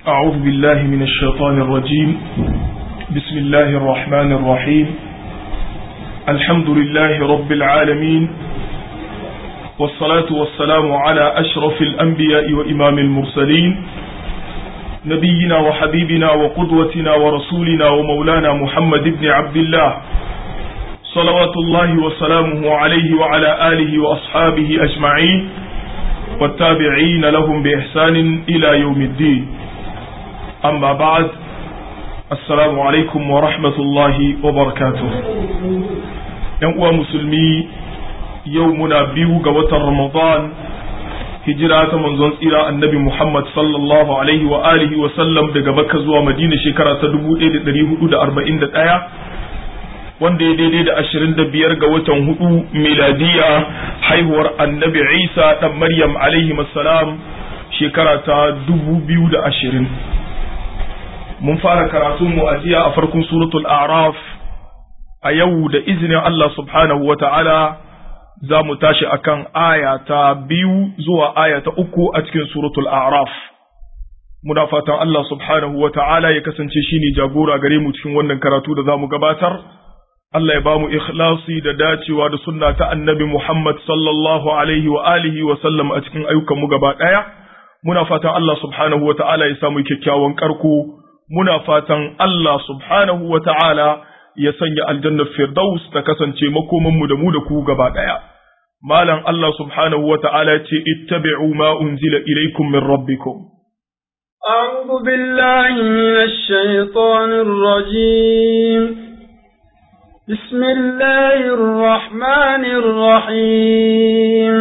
أعوذ بالله من الشيطان الرجيم بسم الله الرحمن الرحيم الحمد لله رب العالمين والصلاة والسلام على أشرف الأنبياء وإمام المرسلين نبينا وحبيبنا وقدوتنا ورسولنا ومولانا محمد بن عبد الله صلوات الله وسلامه عليه وعلى آله وأصحابه أجمعين والتابعين لهم بإحسان إلى يوم الدين أما بعد السلام عليكم ورحمة الله وبركاته ينقوى مسلمي يومنا بيو قوة رمضان hijira ta manzon tsira annabi Muhammad sallallahu alaihi wa alihi wa sallam daga Makka zuwa Madina shekara ta 1441 wanda ya daidai da 25 ga watan hudu miladiya haihuwar annabi Isa dan Maryam alaihi salam shekara ta 2020 mun fara karatun mu a jiya a farkon suratul a'raf a yau da izinin Allah subhanahu wa ta'ala za mu tashi akan aya ta biyu zuwa aya ta uku a cikin suratul a'raf muna fatan Allah subhanahu wa ta'ala ya kasance shine jagora gare mu cikin wannan karatu da za mu gabatar Allah ya ba mu ikhlasi da dacewa da sunna ta annabi Muhammad sallallahu alaihi wa alihi wa sallam a cikin ayyukan mu gaba daya muna fatan Allah subhanahu wa ta'ala ya samu kyakkyawan karko muna fatan Allah subhanahu wa ta'ala ya sanya aljannar firdaus ta kasance makomanmu da mu da ku gaba ɗaya. Malam Allah subhanahu wa ta'ala ce, ittabi'u ma unzila ilaikum min rabbikum. أعوذ بالله من الشيطان الرجيم بسم الله الرحمن الرحيم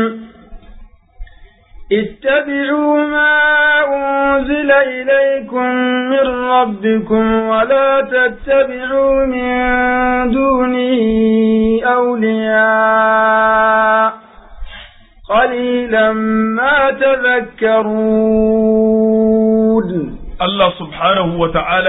اتبعوا ما أنزل إليكم من ربكم ولا تتبعوا من دونه أولياء قليلا ما تذكرون الله سبحانه وتعالى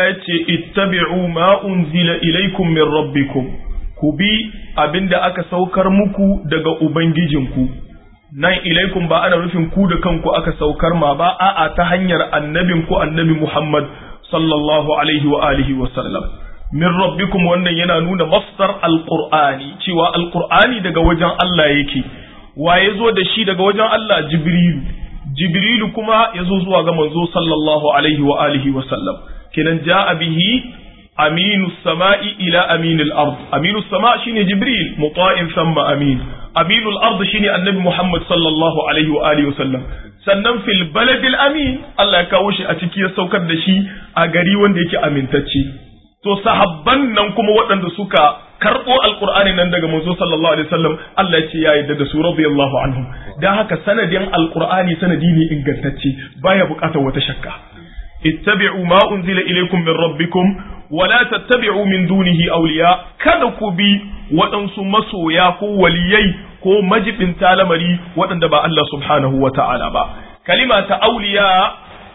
اتبعوا ما أنزل إليكم من ربكم كبي أبند أكا سوكر مكو دقا أبنججنكو nan ilaikum ba ana nufin ku da kanku aka saukar ma ba a'a ta hanyar annabin ku annabi Muhammad sallallahu alaihi wa alihi wa sallam min rabbikum wannan yana nuna masdar alqur'ani cewa alqur'ani daga wajen Allah yake wa yazo da shi daga wajen Allah jibrilu jibrilu kuma yazo zuwa ga manzo sallallahu alaihi wa alihi wa sallam kenan ja'a bihi aminu sama'i ila aminil ard aminu sama shine jibril muta'in thumma amin aminul ard shine annabi muhammad sallallahu alaihi wa alihi wasallam sannan fil baladil amin Allah ya kawo shi a ciki ya saukar da shi a gari wanda yake amintacce to sahabban nan kuma waɗanda suka karɓo alqur'ani nan daga manzo sallallahu alaihi wasallam Allah ya ce ya yarda da su radiyallahu anhum dan haka sanadin alqur'ani sanadi ne ingantacce baya buƙatar wata shakka ittabi'u ma unzila ilaykum min rabbikum wala tattabi'u min dunihi awliya kada ku bi waɗansu masoya ko waliyai ko majibin lamari waɗanda ba Allah subhanahu wa ta'ala ba kalima ta awliya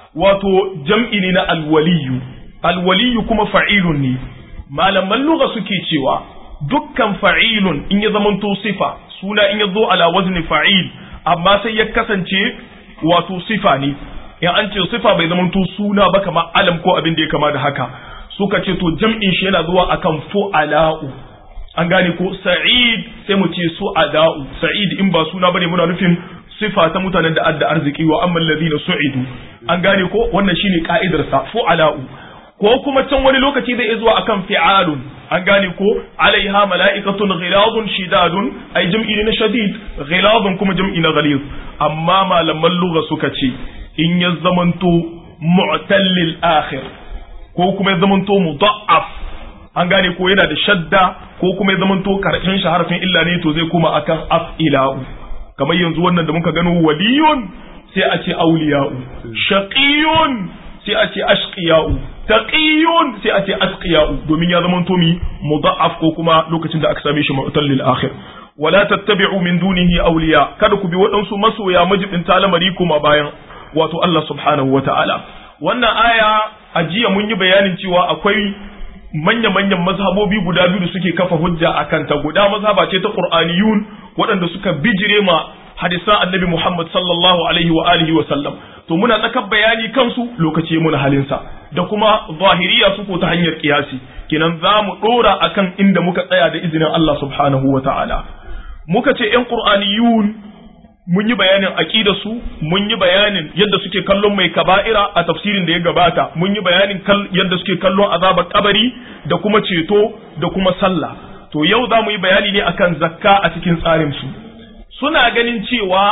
wato jam'i ne na alwaliyu alwaliyu kuma fa'ilun ne malaman lugha suke cewa dukkan fa'ilun in ya zamanto sifa suna in ya zo ala wazni fa'il amma sai ya kasance wato sifa ne in an ce sifa bai zamanto suna ba kamar alam ko abin da ya kama da haka suka ce to jam'in shi yana zuwa akan fu'ala'u an gane ko sa'id sai mu ce su ada'u sa'id in ba suna bane muna nufin sifa ta mutanen da adda arziki wa amman ladina su'idu an gane ko wannan shine ka'idar sa fu'ala'u ko kuma can wani lokaci zai zuwa akan fi'alun an gane ko alaiha mala'ikatun ghiladun shidadun ai jam'i ne na shadid ghiladun kuma jam'i na ghalid amma malaman lugha suka ce in ya zamanto mu'tallil akhir ko kuma ya zamanto mudha'af an gane ko yana da shadda ko kuma ya zamanto karshen shi harfin illa ne to zai kuma akan af'ila'u kamar yanzu wannan da muka gano waliyun sai a ce auliya'u shaqiyun sai a ce ashqiya'u taqiyun sai a ce asqiya'u domin ya zamanto mi mudha'af ko kuma lokacin da aka same shi mu'tallil akhir wala tattabi'u min dunihi awliya kada ku bi waɗansu masoya majibin talamari kuma bayan wato Allah subhanahu wata'ala wannan aya a jiya mun yi bayanin cewa akwai manya-manyan mazhabobi guda biyu da suke kafa hujja a kanta guda mazhaba ce ta qur'aniyun waɗanda suka bijire ma hadisan annabi Muhammad sallallahu alaihi wa alihi wa sallam to muna tsakar bayani kansu lokaci muna halinsa da kuma zahiriya su ko ta hanyar kiyasi kenan za mu dora akan inda muka tsaya da izinin Allah subhanahu wa ta'ala muka ce yan qur'aniyun mun yi bayanin aqida su mun yi bayanin yadda suke kallon mai kaba'ira a tafsirin da ya gabata mun yi bayanin yadda suke kallon azabar kabari da kuma ceto da kuma sallah to yau za mu yi bayani ne akan zakka a cikin tsarin su suna ganin cewa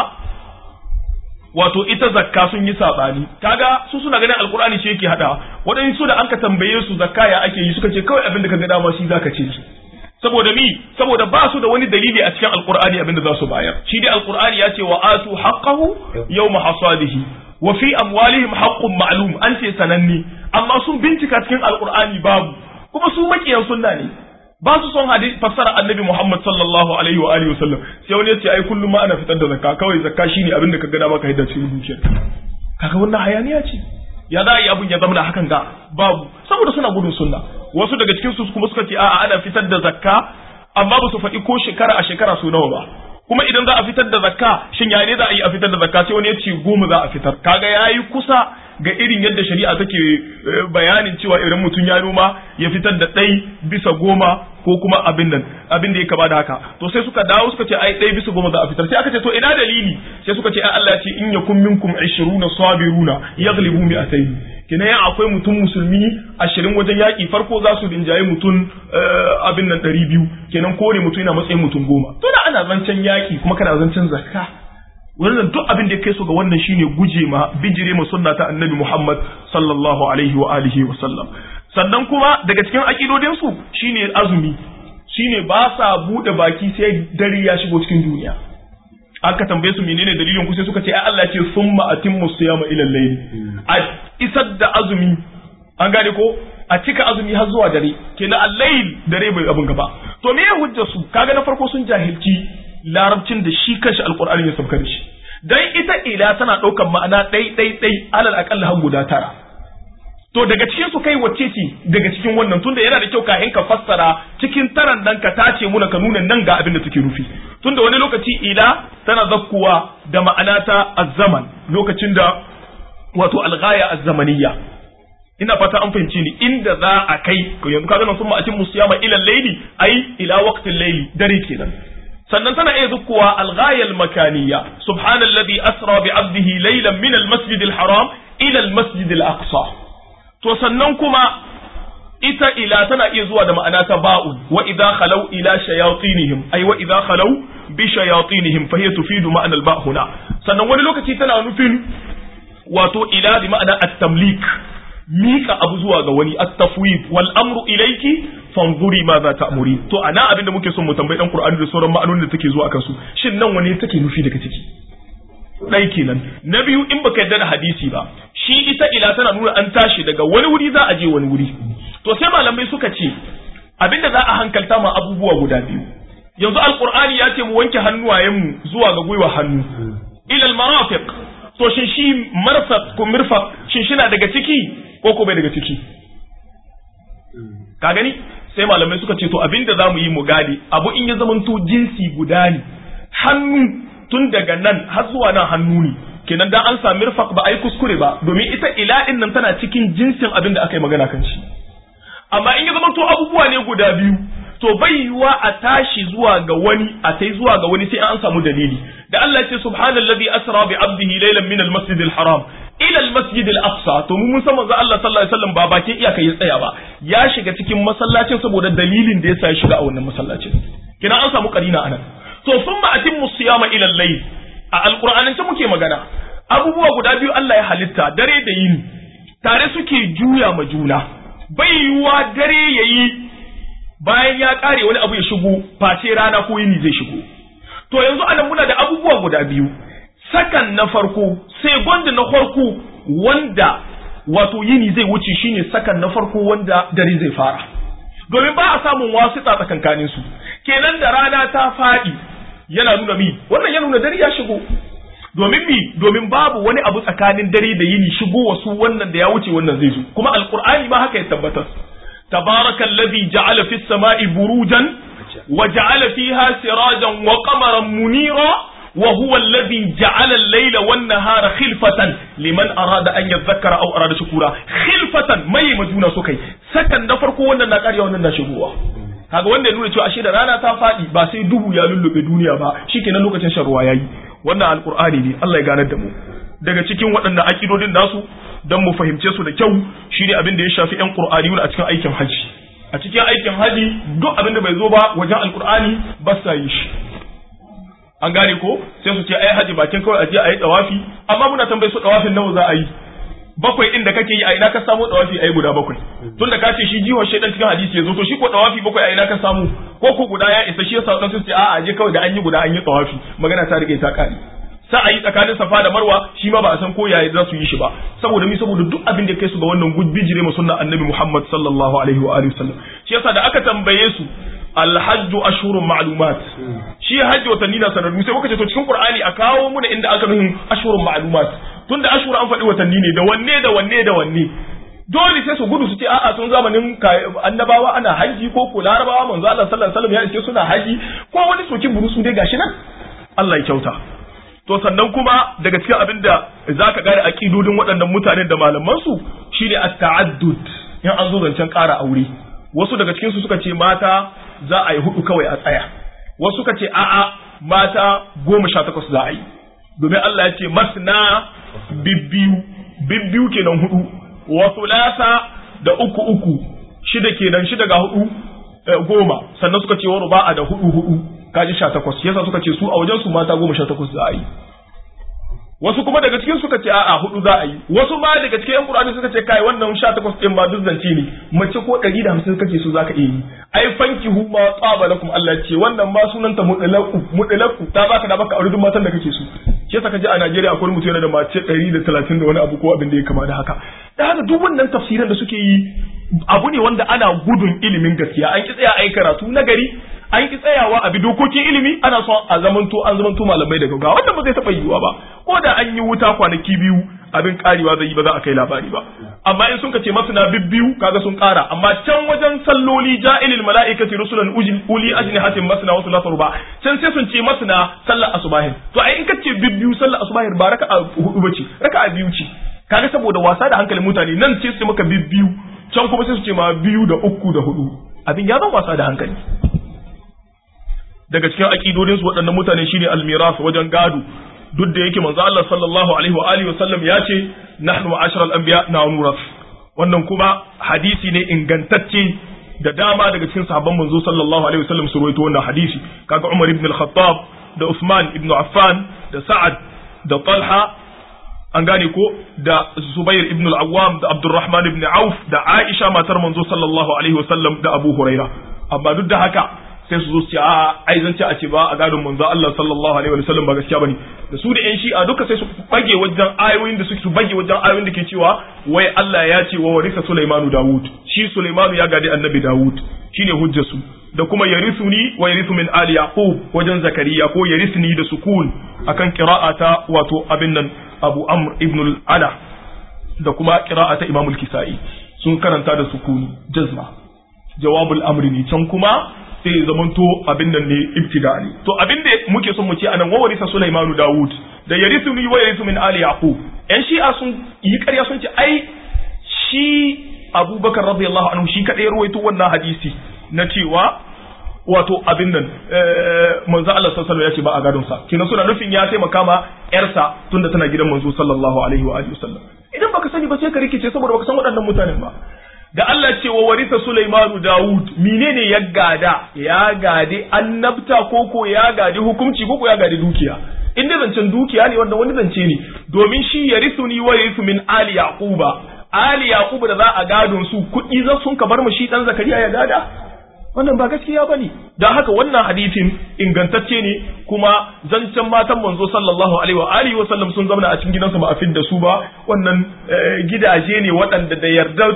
wato ita zakka sun yi sabani kaga su suna ganin alkur'ani shi yake hada waɗansu da anka tambaye su zakka ya ake yi suka ce kawai abin da ka ga dama shi zaka ce su saboda mi saboda ba su da wani dalili a cikin alkur'ani abin da za su bayar shi dai alkur'ani ya ce wa atu haqqahu yawma hasadihi wa fi amwalihim haqqun ma'lum an ce sananne amma sun bincika cikin alkur'ani babu kuma su makiyan sunna ne ba su son hadisi fassara annabi Muhammad sallallahu alaihi wa alihi wasallam sai wani ya ce ai kullum ma ana fitar da zakka kawai zakka shine abin da ka ga maka hidda cikin dukiyar kaga wannan hayaniya ce ya za a yi abin ya zama hakan ga babu saboda suna gudun sunna wasu daga cikin su kuma suka ce a'a ana fitar da zakka amma ba su faɗi ko shekara a shekara su nawa ba kuma idan za a fitar da zakka shin ya ne za a yi a fitar da zakka sai wani ya ce goma za a fitar kaga yayi kusa ga irin yadda shari'a take bayanin cewa idan mutum ya noma ya fitar da ɗai bisa goma ko kuma abin nan abin da ya kama da haka to sai suka dawo suka ce ai ɗai bisa goma za a fitar sai aka ce to ina dalili sai suka ce ai Allah ya ce in yakum minkum 20 sabiruna yaghlibu mi'atayn kina yan akwai mutum musulmi ashirin wajen yaƙi farko za su rinjaye mutum abin nan ɗari biyu kenan kore mutum yana matsayin mutum goma to da ana zancen yaƙi kuma kana zancen zakka wannan duk abin da ya kai su ga wannan shine guje ma bijire ma sunna ta annabi Muhammad sallallahu alaihi wa alihi wa sallam sannan kuma daga cikin akidodin su shine azumi shine ba sa bude baki sai dare ya shigo cikin duniya aka tambaye su menene dalilin ku sai suka ce ai Allah ya ce summa atimmu siyama ila al-layl a isar da azumi an gane ko a cika azumi har zuwa dare kenan al-layl dare bai abin gaba to me ya hujja su kaga na farko sun jahilci larabcin da shi kanshi alkur'ani ya sauka da shi dan ita ila tana ɗaukar ma'ana ɗai ɗai ɗai alal aƙalla har guda tara to daga cikin su kai wacce ce daga cikin wannan tunda yana da kyau kafin ka fassara cikin taran nan ka tace muna ka nuna nan ga abin da take nufi tunda wani lokaci ila tana zakkuwa da ma'ana ta azzaman lokacin da wato alghaya azzamaniyya ina fata an fahimci ni inda za a kai yanzu kaga nan sun ma'atin musiyama ila layli ai ila waqtil layli dare kenan sannan tana iya zukkuwa alghayal makaniya subhanalladhi asra bi abdihi laylan min almasjid alharam ila almasjid alaqsa to sannan kuma ita ila tana iya zuwa da ma'ana ta ba'un wa idha khalau ila shayatinihim ay wa idha khalau bi shayatinihim fa hiya tufidu ma'ana alba huna sannan wani lokaci tana nufin wato ila bi ma'ana at-tamlik mika abu zuwa ga wani at-tafwid wal amru ilayki fanzuri ma za ta'muri to ana abin da muke son mu tambayi dan Qur'ani da sauran ma'anonin da take zuwa akan su shin nan wani take nufi daga ciki dai kenan na biyu in baka yarda da hadisi ba shi ita ila tana nuna an tashi daga wani wuri za a je wani wuri to sai malamai suka ce abinda za a hankalta ma abubuwa guda biyu yanzu alqur'ani ya ce mu wanke hannuwayenmu zuwa ga gwiwa hannu ila almarafiq to shin shi marfaq ko mirfaq shin shi na daga ciki ko ko bai daga ciki ka gani sai malamai suka ce to abinda za mu yi mu gane abu in ya zamanto jinsi guda ne hannu tun daga nan har zuwa nan hannu ne kenan dan an sami rifaq ba a yi kuskure ba domin ita ila'in nan tana cikin jinsin abin da aka yi magana kan shi amma in ya zamanto abubuwa ne guda biyu to bai yiwuwa a tashi zuwa ga wani a tai zuwa ga wani sai an samu dalili da Allah ya ce subhanallazi asra bi abdihi laylan min al-masjid al-haram ila al-masjid al-aqsa to mun san manzo Allah sallallahu alaihi wasallam ba bakin iyaka ya tsaya ba ya shiga cikin masallacin saboda dalilin da yasa ya shiga a wannan masallacin kina an samu karina anan to summa atimmu siyama ila al-layl a alqur'anin ta muke magana abubuwa guda biyu Allah ya halitta dare da yini tare suke juya ma juna bai yiwuwa dare yayi bayan ya kare wani abu ya shigo face rana ko yini zai shigo to yanzu anan muna da abubuwa guda biyu sakan na farko sai gwanda na farko wanda wato yini zai wuce shine sakan na farko wanda dare zai fara domin ba a samun wasu tsakankanin su kenan da rana ta faɗi yana nuna mi wannan ya nuna dare ya shigo domin mi domin babu wani abu tsakanin dare da yini shigo wasu wannan da ya wuce wannan zai zo kuma alqur'ani ma haka ya tabbatar tabarakallazi ja'ala fis sama'i burujan wa ja'ala fiha sirajan wa qamaran munira wa huwa alladhi ja'ala al-layla wan nahara khilfatan liman arada an yadhakkara aw arada shukura khilfatan mai majuna so kai sakan na farko wannan na ƙarya wannan na shigowa kaga wanda ya nuna cewa ashe da rana ta faɗi ba sai duhu ya lullube duniya ba shikenan lokacin shan ruwa yayi wannan alqur'ani ne Allah ya ganar da mu daga cikin waɗannan akidodin nasu dan mu fahimce su da kyau shine abin da ya shafi ƴan qur'aniyun a cikin aikin haji a cikin aikin haji duk abin da bai zo ba wajen alqur'ani ba sa yi shi an gane ko sai su ce ai haji bakin kawai aje ayi tawafi amma muna tambaye su tawafin nawa za a yi bakwai din da kake yi a ina ka samu tawafi ai guda bakwai tunda ka ce shi jiwon shaidan cikin hadisi yazo to shi ko tawafi bakwai a ina ka samu ko ko guda ya isa shi yasa dan su ce a'a je kawai da an yi guda an yi tawafi magana ta rike ta kare sa a yi tsakanin safa da marwa shi ma ba a san ko yaya za su yi shi ba saboda mi saboda duk abin da kai su ga wannan bijire ma sunnan annabi Muhammad sallallahu alaihi wa alihi wasallam shi yasa da aka tambaye su alhajj ashhurun ma'lumat shi hajji watanni na sanarru sai muka ce to cikin qur'ani a kawo muna inda aka nuhin ashhurun ma'lumat tunda ashhur an faɗi watanni ne da wanne da wanne da wanne dole sai su gudu su ce a'a sun zamanin annabawa ana haji ko ko larabawa manzo Allah sallallahu alaihi wasallam ya ce suna haji ko wani sokin burusu dai gashi nan Allah ya kyauta to sannan kuma daga cikin abin da zaka gane aqidodin waɗannan mutanen da malaman su shine at-ta'addud in an zo zancen ƙara aure wasu daga cikin su suka ce mata za a yi hudu kawai a tsaya wasu suka ce a'a mata goma sha takwas za a yi domin Allah ya ce masna bibbiyu bibbiyu kenan hudu wa thulatha da uku uku shida kenan shida ga hudu goma sannan suka ce wa ruba'a da hudu hudu kaji sha takwas yasa suka ce su a wajen su mata goma sha takwas za a yi wasu kuma daga cikin suka ce a'a hudu za a yi wasu ma daga cikin yan qur'ani suka ce kai wannan 18 din ma duk zance ne mace ko 150 kake so zaka iya yi ai fanki hu ma tsaba lakum Allah ce wannan ma sunanta mudalaku mudalaku ta baka da baka aure duk matan da kake so shi yasa kaje a Najeriya akwai mutum yana da mace 130 da wani abu ko abin da ya kama da haka da haka duk wannan tafsiran da suke yi abu ne wanda ana gudun ilimin gaskiya an ki tsaya ai karatu na gari an ki tsayawa a bi dokokin ilimi ana son a zamanto an zamanto malamai daga ga wannan ba zai taɓa yiwuwa ba ko da an yi wuta kwanaki biyu abin karewa zai yi ba za a kai labari ba amma in sun ce masana bibbiyu kaga sun kara amma can wajen salloli ja'ilil mala'ikati rusulan uli ajnihatin masana wasu lasar ba can sai sun ce masana sallar asubahin to ai in ka ce bibbiyu sallar asubahin ba raka'a hudu bace raka'a biyu ce kaga saboda wasa da hankalin mutane nan ce su maka bibbiyu can kuma sai su ce ma biyu da uku da hudu abin ya zama wasa da hankali daga cikin aƙidodinsu waɗannan mutane shine almiras wajen gado duk da yake manzo Allah sallallahu alaihi wa alihi wasallam ya ce nahnu ma'ashara al-anbiya na nuras wannan kuma hadisi ne ingantacce da dama daga cikin sahabban manzo sallallahu alaihi wasallam su rawaito wannan hadisi kaga Umar ibn al-Khattab da Usman ibn Affan da Sa'ad da Talha an gane ko da Zubair ibn al-Awwam da Abdurrahman ibn Auf da Aisha matar manzo sallallahu alaihi wasallam da Abu Huraira amma duk da haka sai su zo su ce a ai zan ce a ce ba a gadon manzo Allah sallallahu alaihi wa sallam ba gaskiya bane da su da yan shi'a duka sai su bage wajen ayoyin da suke su bage wajen ayoyin da ke cewa wai Allah ya ce wa warisa Sulaimanu Dawud shi Sulaimanu ya gadi annabi Dawud shine hujjar su da kuma yarisuni wa yarisu min ali yaqub wajen zakariya ko yarisni da sukun akan qira'ata wato abin nan Abu Amr ibn al-Ala da kuma qira'ata Imam al-Kisai sun karanta da sukun jazma jawabul amri ne can kuma sai ya zamanto abin nan ne ibtida ne to abin da muke son mu ce anan wa warisa Sulaimanu Dawud da yarisu ni wa yarisu min ali yaqub yan shi'a sun yi ƙarya sun ce ai shi Abubakar radiyallahu anhu shi kadai ruwaito wannan hadisi na cewa wato abin nan manzo Allah sallallahu alaihi ya ce ba a gadon sa kina suna nufin ya taimaka ma yarsa tunda tana gidan manzo sallallahu alaihi wa alihi wasallam idan baka sani ba sai ka rikice saboda baka san waɗannan mutanen ba da Allah ce wa warisa Sulaimanu Dawud menene ya gada ya gade annabta koko ya gade hukunci koko ya gade dukiya in dai zancen dukiya ne wanda wani zance ne domin shi yarisuni wa yarisu min ali yaquba ali yaquba da za a gadon su kuɗi za sun ka bar mu shi dan zakariya ya gada wannan ba gaskiya bane dan haka wannan hadisin ingantacce ne kuma zancen matan manzo sallallahu alaihi wa alihi wa sallam sun zama a cikin gidansu ba a fidda su ba wannan gidaje ne waɗanda da yarda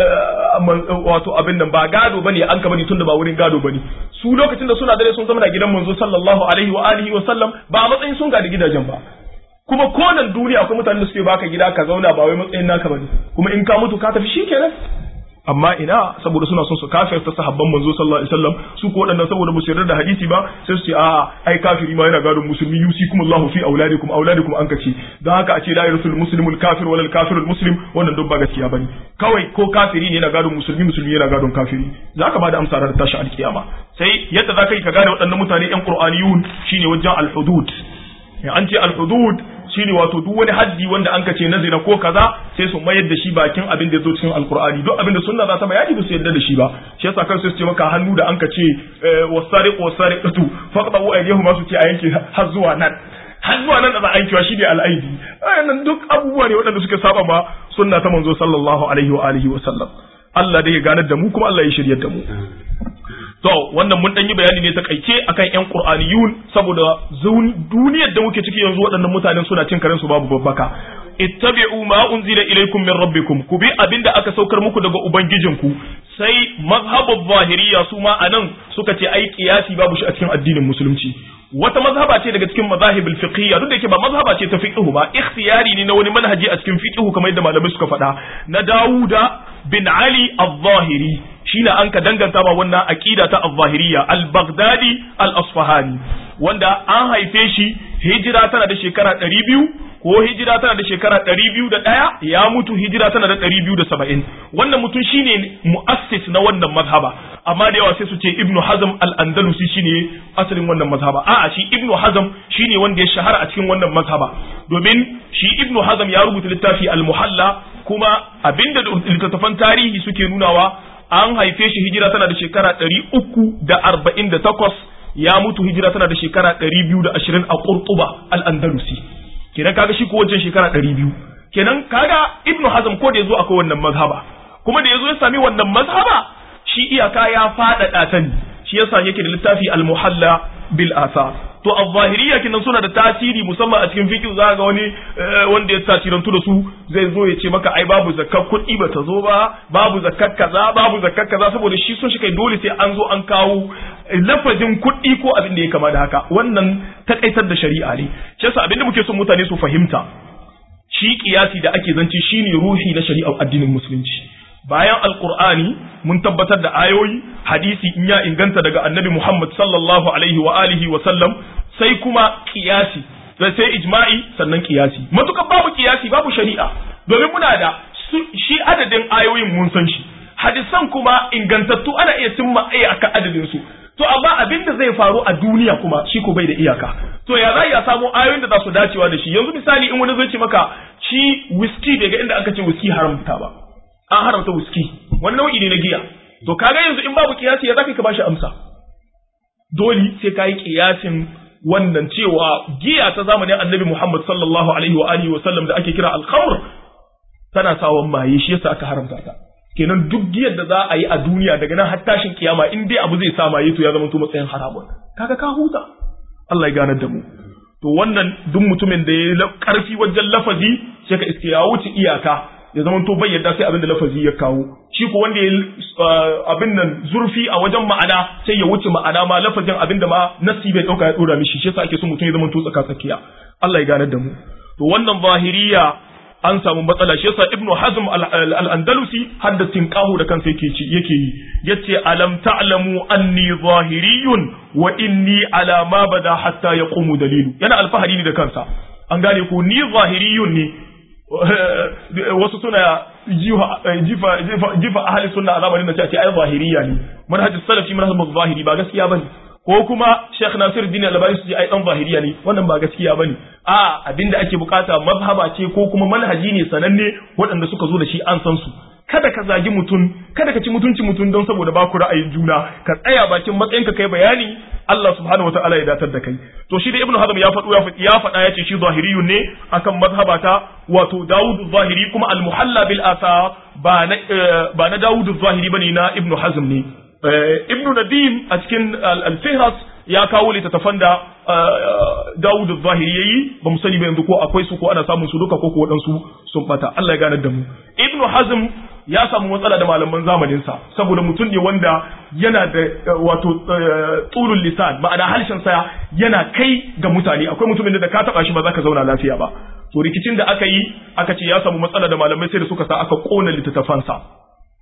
wato abin nan ba gado bane an ka bane tunda ba wurin gado bane su lokacin da suna dare sun zama na gidan manzo sallallahu alaihi wa alihi wa sallam ba a matsayin sun gadi gidajen ba kuma konan duniya akwai mutanen da suke baka gida ka zauna ba wai matsayin naka bane kuma in ka mutu ka tafi shikenan amma ina saboda suna son su kafirta sahabban manzo sallallahu alaihi wasallam su ko waɗannan saboda ba su yarda da hadisi ba sai su ce a'a ai kafiri ma yana gadon musulmi yusikum Allahu fi auladikum auladikum an kace dan haka a ce la yarsul muslimul kafir wal kafirul muslim wannan duk ba gaskiya bane kawai ko kafiri ne yana gadon musulmi musulmi yana gadon kafiri zaka ba da amsa da tashi alkiyama sai yadda zaka yi ka gane waɗannan mutane yan qur'aniyun shine wajen al-hudud an ce al-hudud shine wato duk wani haddi wanda an kace na zina ko kaza sai su mayar da shi bakin abin da zo cikin alkur'ani duk abin da sunna za ta bayani ba su yarda da shi ba shi yasa kan su ce maka hannu da an kace wasariq wasariqatu faqtu aydihuma su ce a yanke har zuwa nan har zuwa nan da za a yankewa shi ne al'aidi nan duk abubuwa ne waɗanda suka saba ma sunna ta manzo sallallahu alaihi wa alihi wa sallam Allah dai ya ganar da mu kuma Allah ya shiryar da mu To, wannan mun ɗan yi bayani ne ta kaice akan ‘yan Ƙur'aniyun saboda duniyar da muke ciki yanzu waɗannan mutanen suna cin karen su babu babbaka. Ittabi'u ma unzila ilaikum min rabbikum ku bi abin da aka saukar muku daga ubangijinku sai mazhabul zahiriya su ma anan suka ce ai kiyasi babu shi a cikin addinin musulunci wata mazhaba ce daga cikin mazahibul fiqhiyya duk da yake ba mazhaba ce ta fiqhu ba ikhtiyari ne na wani manhaji a cikin fiqhu kamar yadda malamai suka faɗa na Dawuda bin Ali al-Zahiri shine an ka danganta ba wannan aqida ta al-Zahiriyya al-Baghdadi al-Asfahani wanda an haife shi hijira tana da shekara 200 ko hijira tana da shekara 201 ya mutu hijira tana da 270 wannan mutum shine muassis na wannan mazhaba amma da yawa sai su ce Ibn Hazm al-Andalusi shine asalin wannan mazhaba a'a shi Ibn Hazm shine wanda ya shahara a cikin wannan mazhaba domin shi Ibn Hazm ya rubuta littafi al-Muhalla kuma abinda littattafan tarihi suke nunawa an haife shi hijira tana da shekara ɗari uku da arba'in da takwas ya mutu hijira tana da shekara ɗari biyu da ashirin a ƙurtuba al'andalusi kenan kaga shi ko wajen shekara ɗari biyu kenan kaga ibnu hazm ko da ya zo akwai wannan mazhaba kuma da ya zo ya sami wannan mazhaba shi iyaka ya faɗaɗa ta ne shi yasa yake da littafi al-muhalla bil asa to al-zahiriyya kinan suna da tasiri musamman a cikin fiqh za ga wani wanda ya tasirantu da su zai zo ya ce maka ai babu zakkar kuɗi ba ta zo ba babu zakkar kaza babu zakkar kaza saboda shi sun shi kai dole sai an zo an kawo lafazin kuɗi ko abin da ya kama da haka wannan takaitar da shari'a ne shi yasa abin da muke son mutane su fahimta shi kiyasi da ake zance shine ruhi na shari'ar addinin musulunci bayan alkur'ani mun tabbatar da ayoyi hadisi in ya inganta daga annabi Muhammad sallallahu alaihi wa alihi wa sallam sai kuma kiyasi sai ijma'i sannan kiyasi matukan babu kiyasi babu shari'a domin muna da shi adadin ayoyin mun san shi hadisan kuma ingantattu ana iya cimma iyaka adadin su to amma abin da zai faru a duniya kuma shi ko bai da iyaka to ya za ya samu ayoyin da za su dacewa da shi yanzu misali in wani zai ce maka shi whisky daga inda aka ce whisky haramta ba an haramta wuski wani nau'i ne na giya to kaga yanzu in babu kiyasi ya zaka ka bashi amsa dole sai kai kiyasin wannan cewa giya ta zamanin annabi Muhammad sallallahu alaihi wa alihi wa sallam da ake kira al-khamr tana sawan maye shi yasa aka haramta ta kenan duk giyar da za a yi a duniya daga nan har tashin kiyama in dai abu zai sa maye to ya zama to matsayin haramun kaga ka huta Allah ya ganar da mu to wannan duk mutumin da ya karfi wajen lafazi sai ka iske ya wuce iyaka ya zama to bai yadda sai abin da lafazi ya kawo shi ko wanda ya abin nan zurfi a wajen ma'ana sai ya wuce ma'ana ma lafazin abin da ma nasi bai dauka ya dora mishi shi yasa ake so mutum ya zama to tsaka tsakiya Allah ya ganar da mu to wannan zahiriya an samu matsala shi yasa ibnu hazm al-andalusi haddasin qahu da kansa yake ci yake yi yace alam ta'lamu anni zahiriyun wa inni ala ma bada hatta yaqumu dalilu yana alfahari ne da kansa an gane ko ni zahiriyun ne wasu suna jifa jifa ahli sunna a zamanin da ce ai zahiriya ne manhajus salafi manhajus zahiri ba gaskiya bane ko kuma Sheikh Nasir Din Albani su ce ai dan zahiriya ne wannan ba gaskiya bane a abinda ake bukata mazhaba ce ko kuma manhaji ne sananne waɗanda suka zo da shi an san su kada ka zagi mutum kada ka ci mutunci mutum don saboda ba ku ra'ayin juna ka tsaya bakin matsayinka kai bayani Allah subhanahu wataala ya datar da kai to shi da Ibn Hazm ya faɗo ya faɗa ya ce shi zahiriyun ne akan mazhabata wato Dawud zahiri kuma al-muhalla bil asa ba na ba na Dawud zahiri bane na Ibn Hazm ne Ibn Nadim a cikin al-Fihras ya kawo littattafan da Dawud zahiri yayi ba mu sani ba yanzu ko akwai su ko ana samun su duka ko ko waɗansu sun bata Allah ya ganar da mu Ibn Hazm ya samu matsala da malaman zamaninsa saboda mutum ne wanda yana da wato tsurun lisan ma'ana harshen sa yana kai ga mutane akwai mutumin da ka taba shi ba za ka zauna lafiya ba to rikicin da aka yi aka ce ya samu matsala da malamai sai da suka sa aka kona littattafansa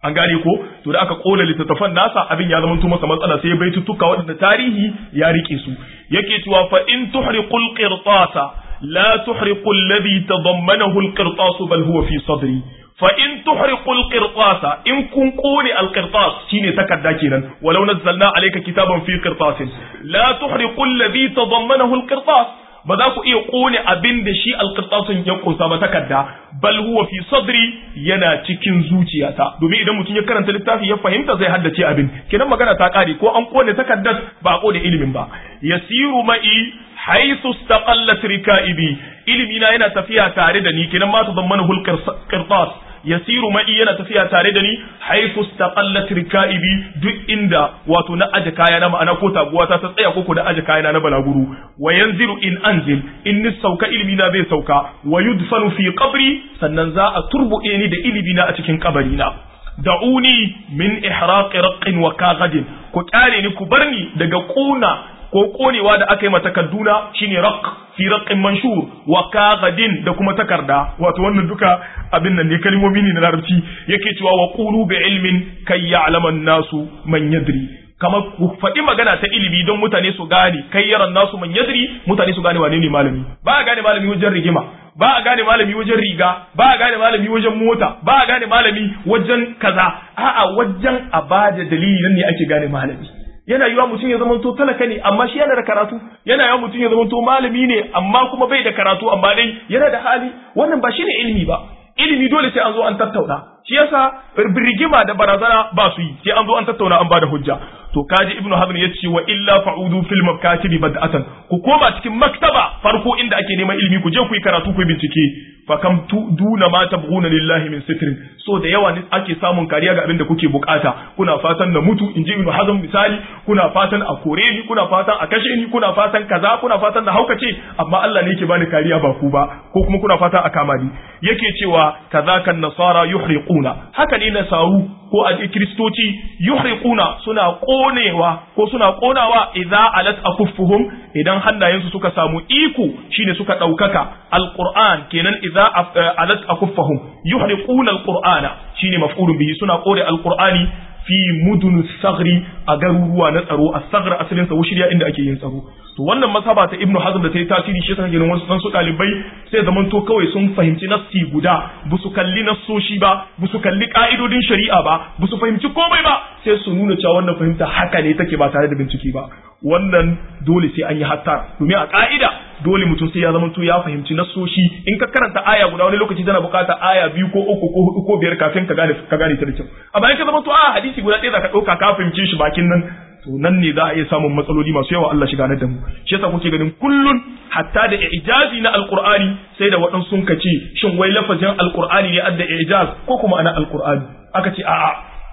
an gane ko to da aka kona littattafan nasa abin ya zama masa matsala sai bai tutuka waɗanda tarihi ya rike su yake cewa fa in tuhriqul qirtasa la tuhriqul ladhi tadammanahu al-qirtas bal huwa fi sadri fa in tuhriqul qirtasa in kun kone al-qirtas shine takarda kenan walau nazzalna alayka kitaban fi qirtasin la tuhriqul ladhi tadammanahu al-qirtas ba za ku iya kone abin da shi alƙirtasun ya kunsa ba takarda bal huwa fi sadri yana cikin zuciyata domin idan mutum ya karanta littafi ya fahimta zai haddace abin kinan magana ta kare ko an kone takardar ba a kone ilimin ba yasiru ma'i haythu istaqallat rika'ibi ilimi na yana tafiya tare da ni kinan ma tadammanahu alqirtas yasiru ma'i yana tafiya tare da ni haifu istaqallat rikaibi duk inda wato na aje kaya na ma'ana ko taguwa ta ta tsaya ko da aje kaya na na balaguru wa yanzilu in anzil in ni sauka ilimi na zai sauka wa yudfanu fi qabri sannan za a turbuɗe ni da ilimi na a cikin kabari na da'uni min ihraqi raqqin wa kaghadin ku kyale ni ku barni daga kuna ko konewa da aka yi mata kaduna shine raq fi raqqin manshur wa kaghadin da kuma takarda wato wannan duka abin nan ne kalmomi ne na larabci yake cewa wa qulu bi ilmin kay ya'lamu nasu man yadri kamar ku faɗi magana ta ilimi don mutane su gane kai yaran nasu man yadri mutane su gane wane ne malami ba a gane malami wajen rigima ba a gane malami wajen riga ba a gane malami wajen mota ba a gane malami wajen kaza a'a wajen a bada dalili nan ne ake gane malami yana yiwa mutum ya zamanto talaka ne amma shi yana da karatu yana yiwa mutum ya zamanto malami ne amma kuma bai da karatu amma dai yana da hali wannan ba shine ilimi ba ilimi dole sai an zo an tattauna shi yasa rigima da barazana ba su yi sai an zo an tattauna an bada hujja to kaji ibnu hazm ya ce wa illa fa'udu fil makatibi bad'atan ku koma cikin maktaba farko inda ake neman ilimi ku je ku yi karatu ku yi bincike fa kam duna ma tabghuna lillahi min sitrin so da yawa ne ake samun kariya ga abin da kuke bukata kuna fatan na mutu inji ibnu hazm misali kuna fatan a kore ni kuna fatan a kashe ni kuna fatan kaza kuna fatan na haukace amma Allah ne yake bani kariya ba ku ba ko kuma kuna fatan a kama ni yake cewa kazaka nasara yuhriquna haka ne nasaru ko a kiristoci yuhriquna suna konewa ko suna konawa idza alat akuffuhum idan hannayensu suka samu iko shine suka daukaka alquran kenan idza alat akuffahum yuhriquna alqur'ana shine maf'ulun bihi suna kore alqur'ani fi mudun sagri a garuruwa na tsaro a sagra asalin sa shirya inda ake yin tsaro to wannan masaba ta ibnu hazm da ta yi tasiri shi yasa ganin wasu su dalibai sai zaman to kawai sun fahimci nassi guda ba su kalli nassoshi ba ba su kalli ka'idodin shari'a ba ba su fahimci komai ba sai su nuna cewa wannan fahimta haka ne take ba tare da bincike ba wannan dole sai an yi hatta domin a ka'ida dole mutum sai ya zama to ya fahimci nassoshi in ka karanta aya guda wani lokaci tana bukata aya biyu ko uku ko hudu ko biyar kafin ka gane ka gane ta da kyau amma in ka zama to a hadisi guda ɗaya zaka ɗauka ka fahimce shi bakin nan to nan ne za a iya samun matsaloli masu yawa Allah shi ganar da mu shi yasa kuke ganin kullun hatta da ijazi na alqur'ani sai da waɗansu sun kace shin wai lafazin alqur'ani ne adda ijaz ko kuma ana alqur'ani aka ce a'a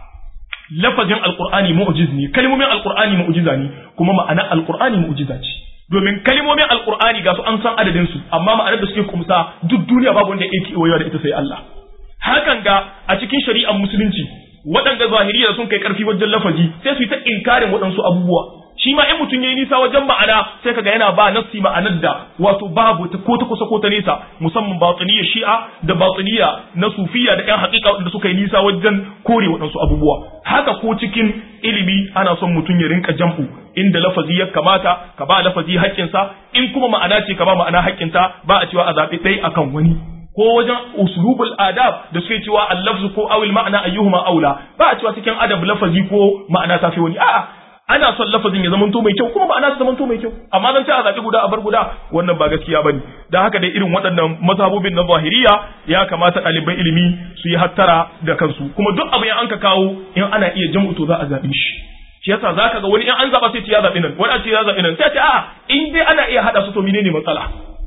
lafazin alqur'ani mu'jiz ne kalmomin alqur'ani mu'jiza ne kuma ma'ana alqur'ani mu'jiza ce domin kalmomin alqur'ani ga su an san adadin su amma ma'anar da suke kumsa duk duniya babu wanda yake wayewa da ita sai Allah hakan ga a cikin shari'ar musulunci waɗanda zahiriya sun kai ƙarfi wajen lafazi sai su yi ta inkarin waɗansu abubuwa shi ma in mutum yayi nisa wajen ma'ana sai kaga yana ba nafsi ma'anar da wato babu ta ko ta kusa ko ta nesa musamman batiniya shi'a da batiniya na sufiya da ƴan haƙiƙa waɗanda suka yi nisa wajen kore waɗansu abubuwa haka ko cikin ilimi ana son mutum ya rinka jam'u inda lafazi ya kamata ka ba lafazi haƙƙinsa in kuma ma'ana ce ka ba ma'ana haƙƙinta ba a cewa a zaɓi ɗaya akan wani ko wajen uslubul adab da suke cewa al-lafzu ko awil ma'ana ayyuhuma aula ba a cewa cikin adab lafazi ko ma'ana tafi wani a'a ana son lafazin ya zamanto mai kyau kuma ma'ana ta zamanto mai kyau amma zan ce a zaɓi guda a bar guda wannan ba gaskiya bane dan haka dai irin waɗannan mazhabobin na zahiriya ya kamata ɗaliban ilimi su yi hattara da kansu kuma duk abu an ka kawo in ana iya jam'u to za a zaɓi shi shi yasa zaka ga wani in an zaɓa sai ce ya zaɓi nan wani ce ya zaɓi nan sai ce a'a in dai ana iya haɗa su to menene matsala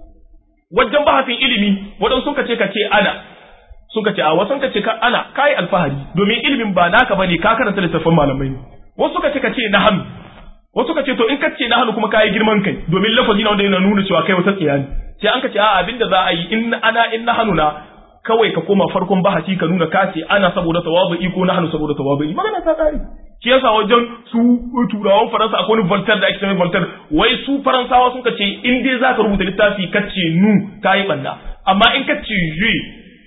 wajen bahasin ilimi waɗansu suka ce ka ce ana suka ce a wasu ka ce ka ana kai alfahari domin ilimin ba naka bane ka karanta littattafan malamai ne wasu suka ce ka ce na hannu wasu suka ce to in ka ce na hannu kuma kayi girman kai domin lafazi na wanda yana nuna cewa kai wata tsiya ne sai an ka ce a abin da za a yi in ana in na hannu na kawai ka koma farkon bahasi ka nuna ka ce ana saboda tawazu'i ko na hannu saboda tawazu'i magana ta tsari shi yasa wajen su turawan faransa akwai wani voltaire da ake cewa voltaire wai su faransawa sun ce in dai zaka rubuta littafi ka ce nu kayi banda amma in ka ce je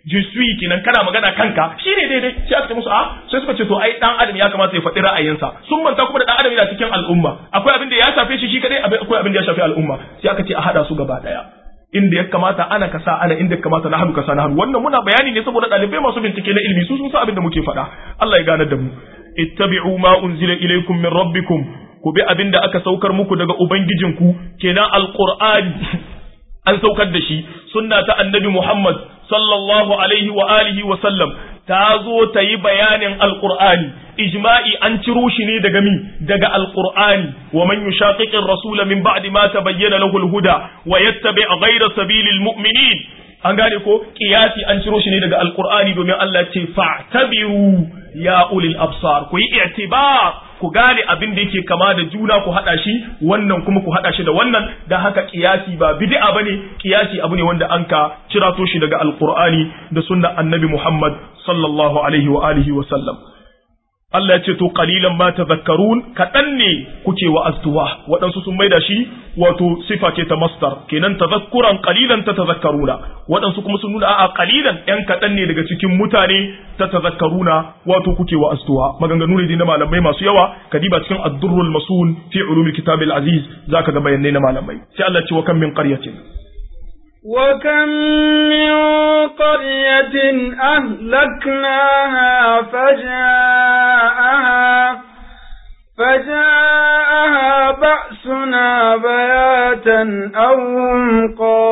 je suis kenan kana magana kanka shine daidai sai aka ce musu a sai suka ce to ai dan adam ya kamata ya faɗi ra'ayinsa sun manta kuma da dan adam yana cikin al'umma akwai abin da ya shafe shi shi kadai akwai abin da ya shafe al'umma sai aka ce a hada su gaba daya inda ya kamata ana kasa ana inda ya kamata na hannu kasa na hannu wannan muna bayani ne saboda ɗalibai masu bincike na ilimi su sun san abin da muke faɗa Allah ya gane da mu ittabi'u ma unzila ilaykum min rabbikum ku bi abin da aka saukar muku daga ubangijinku kenan alqur'ani an saukar da shi sunna ta annabi Muhammad sallallahu alaihi wa alihi wa sallam ta zo ta yi bayanin alqur'ani ijma'i an ciro shi ne daga mi daga alqur'ani wa man yushaqiqir rasula min ba'di ma tabayyana lahu alhuda wa yattabi' ghayra sabilil mu'minin an gane ko kiyasi an ciro shi ne daga alqur'ani domin Allah ce fa'tabiru ya ulil absar ku yi i'tibar ku gane abin da yake kama da juna ku hada shi wannan kuma ku hada shi da wannan dan haka kiyasi ba bid'a bane kiyasi abu ne wanda an ka cirato shi daga alqur'ani da sunnar annabi Muhammad sallallahu alaihi wa alihi wa sallam Allah ya ce to qalilan ma tadhakkarun kadan ne kuke wa astuwa waɗansu sun maida shi wato sifa ce ta masdar kenan tadhakkuran qalilan ta tadhakkaruna waɗansu kuma sun nuna a'a qalilan ɗan kadan ne daga cikin mutane ta tadhakkaruna wato kuke wa astuwa maganganu ne na malamai masu yawa kadiba cikin ad-durrul masun fi ulumil kitabil aziz zaka ga bayanai na malamai sai Allah ya ce wa kam min qaryatin وكم من قرية أهلكناها فجاءها فجاءها بأسنا بياتا أو هم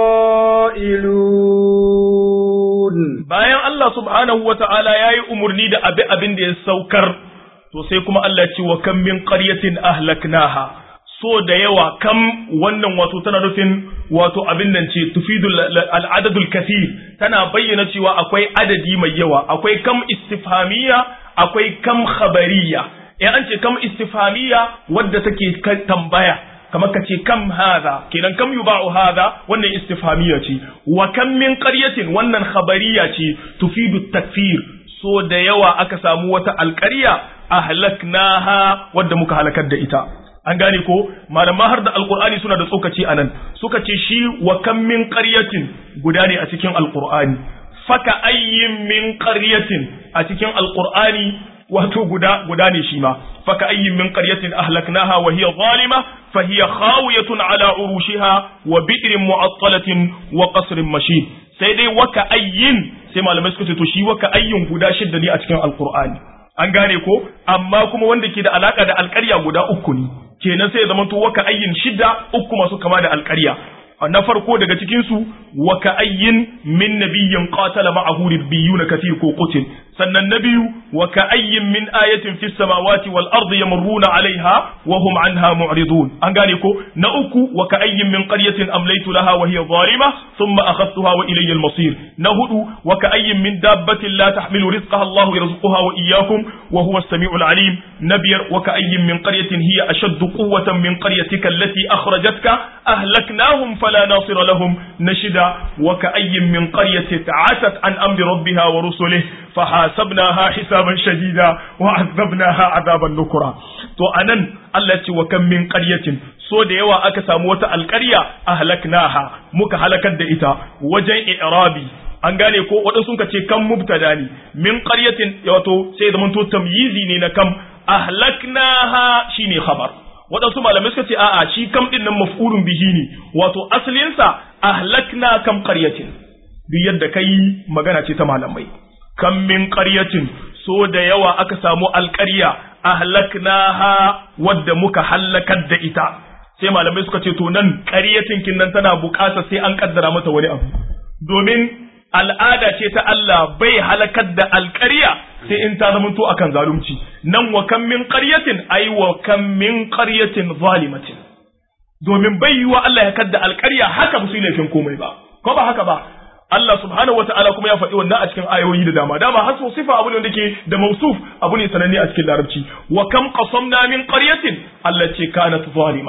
قائلون bayan Allah subhanahu wa ta'ala ya yi umarni da abi abin da ya saukar to sai kuma Allah ce wa kan min qaryatin ahlaknaha so da yawa kam wannan wato tana nufin wato abin nan ce tufidul al'adadul kathir tana bayyana cewa akwai adadi mai yawa akwai kam istifhamiyya akwai kam khabariya in an ce kam istifhamiyya wadda take tambaya kamar ka ce kam hadha kenan kam yuba'u hadha wannan istifhamiyya ce wa kam min qaryatin wannan khabariya ce tufidu takfir so da yawa aka samu wata alƙarya ahlaknaha wadda muka halakar da ita an gane ko malama har da alqur'ani suna da tsokaci anan suka ce shi wa kam min qaryatin guda ne a cikin alqur'ani faka ayyin min qaryatin a cikin alqur'ani wato guda guda ne shi ma faka ayyin min qaryatin ahlaknaha wa hiya zalima fa hiya khawiyatun ala urushiha wa bi'rin mu'attalatin wa qasrin mashin sai dai waka ayyin sai malamai suka ce to shi waka ayyin guda shidda ne a cikin alqur'ani an gane ko amma kuma wanda ke da alaka da alƙarya guda uku ne kenan sai ya zama to waka ayyin shidda uku masu kama da alƙarya na farko daga cikin su waka ayyin min nabiyyin qatala ma'ahu ribbiyuna kathir ko qutil sannan na biyu waka ayyin min ayatin fis samawati wal ardi yamurruna alaiha wa hum anha mu'ridun an gane ko na uku waka ayyin min qaryatin amlaytu laha wa hiya zalima thumma akhadtuha wa ilayya al masir na hudu waka ayyin min dabbatin la tahmilu rizqaha Allah yarzuquha wa iyyakum wa huwa as-sami'ul alim nabiyar waka ayyin min qaryatin hiya ashaddu quwwatan min qaryatika allati akhrajatka ahlaknahum fala nasira lahum nashida waka ayyin min qaryatin ta'atat an amri rabbiha wa rusulihi فحاسبناها حسابا شديدا وعذبناها عذابا نكرا to anan Allah ce wa kan min qaryatin so da yawa aka samu wata alƙarya ahlaknaha muka halakar da ita wajen i'rabi an gane ko waɗansu sun ce kan mubtada ne min qaryatin wato sai zaman to tamyizi ne na kam ahlaknaha shine khabar waɗansu malamai suka ce a'a shi kam din nan maf'ulun bihi ne wato asalinsa ahlakna kam qaryatin duk yadda kai magana ce ta malamai kan min ƙaryatin so da yawa aka samu alƙarya ahlaknaha wadda muka hallakar da ita sai malamai suka ce to nan ƙaryatin kin nan tana buƙatar sai an kaddara mata wani abu domin al'ada ce ta Allah bai halakar da alƙarya sai in ta zamanto akan zalunci nan wa kan min ƙaryatin ai wa kan min ƙaryatin zalimatin domin bai yiwa Allah ya kadda alƙarya haka ba su yi laifin komai ba ko ba haka ba Allah subhanahu wataala kuma ya faɗi wannan a cikin ayoyi da dama dama hasu sifa abu ne wanda ke da mausuf abu ne sananne a cikin larabci wa kam qasamna min qaryatin allati kanat zalima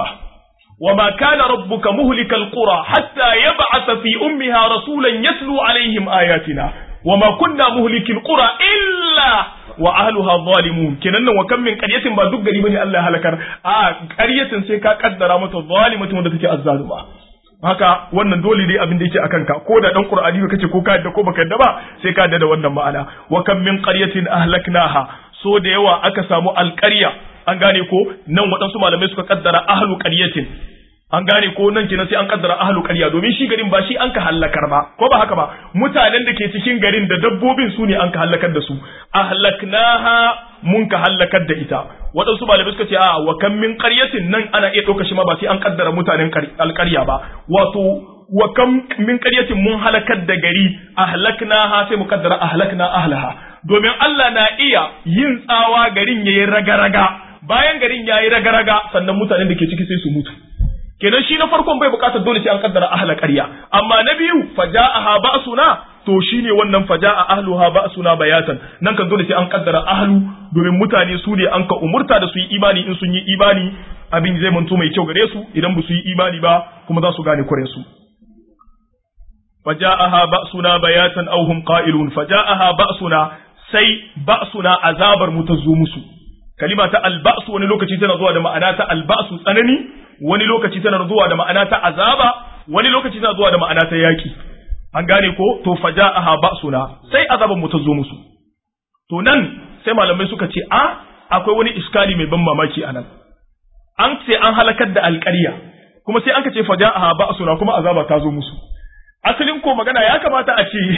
وما كان ربك مهلك القرى حتى يبعث في أمها رسولا يتلو عليهم آياتنا وما كنا مهلك القرى إلا وأهلها ظالمون كنن وكم من قرية ما دق بني الله هلكر آه قرية سيكا قدر مت ظالمة ودتك الظالمة haka wannan dole ne abin da yake akan ka ko da dan qur'ani ka kace ko ka yadda ko baka yadda ba sai ka yadda da wannan ma'ana wa kam min qaryatin ahlaknaha so da yawa aka samu alqarya an gane ko nan waɗansu malamai suka kaddara ahlu qaryatin an gane ko nan kenan sai an kaddara ahlu qarya domin shi garin ba shi an ka hallakar ba ko ba haka ba mutanen da ke cikin garin da dabbobin su ne an ka hallakar da su ahlaknaha mun ka hallakar da ita waɗansu malamai suka ce a wa kan min qaryatin nan ana iya ɗauka shi ma ba sai an kaddara mutanen alƙarya ba wato wa kam min qaryatin mun halakar da gari ahlaknaha sai mu kaddara ahlakna ahlaha domin Allah na iya yin tsawa garin yayi raga-raga bayan garin yayi raga-raga sannan mutanen da ke ciki sai su mutu kenan shi na farkon bai bukatar dole sai an kaddara ahla ƙarya amma na biyu faja'aha ba'suna to shine wannan faja'a ahluha ba'suna bayatan nan kan dole sai an kaddara ahlu domin mutane su ne an ka umurta da su yi imani in sun yi imani abin zai manto mai kyau gare su idan ba su yi imani ba kuma za su gane kuren su faja'aha ba'suna bayatan aw hum qa'ilun faja'aha ba'suna sai ba'suna azabar mu ta zo musu kalima ta alba'su wani lokaci tana zuwa da ma'ana ta alba'su tsanani wani lokaci tana zuwa da ma'ana ta azaba wani lokaci tana zuwa da ma'ana ta yaki an gane ko to faja'aha ba'suna sai azaban mu ta zo musu to nan sai malamai suka ce a akwai wani iskali mai ban mamaki anan an ce an halakar da alƙarya kuma sai an ka ce faja'aha ba'suna kuma azaba ta zo musu asalin ko magana ya kamata a ce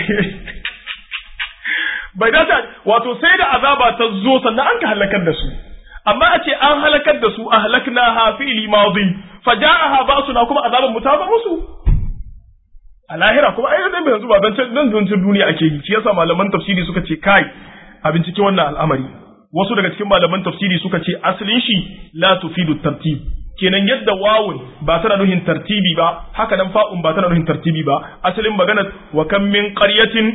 bai dace wato sai da azaba ta zo sannan an ka halakar da su amma a ce an halakar da su ahlaknaha fi'li madi faja'aha ba'suna kuma azaban mu ta zo musu a lahira kuma ai dan yanzu ba dan dan zancin duniya ake yi shi yasa malaman tafsiri suka ce kai a bincike wannan al'amari wasu daga cikin malaman tafsiri suka ce asalin shi la tufidu tartib kenan yadda wawun ba tana nuhin tartibi ba haka nan fa'un ba tana nuhin tartibi ba asalin magana wa kam min qaryatin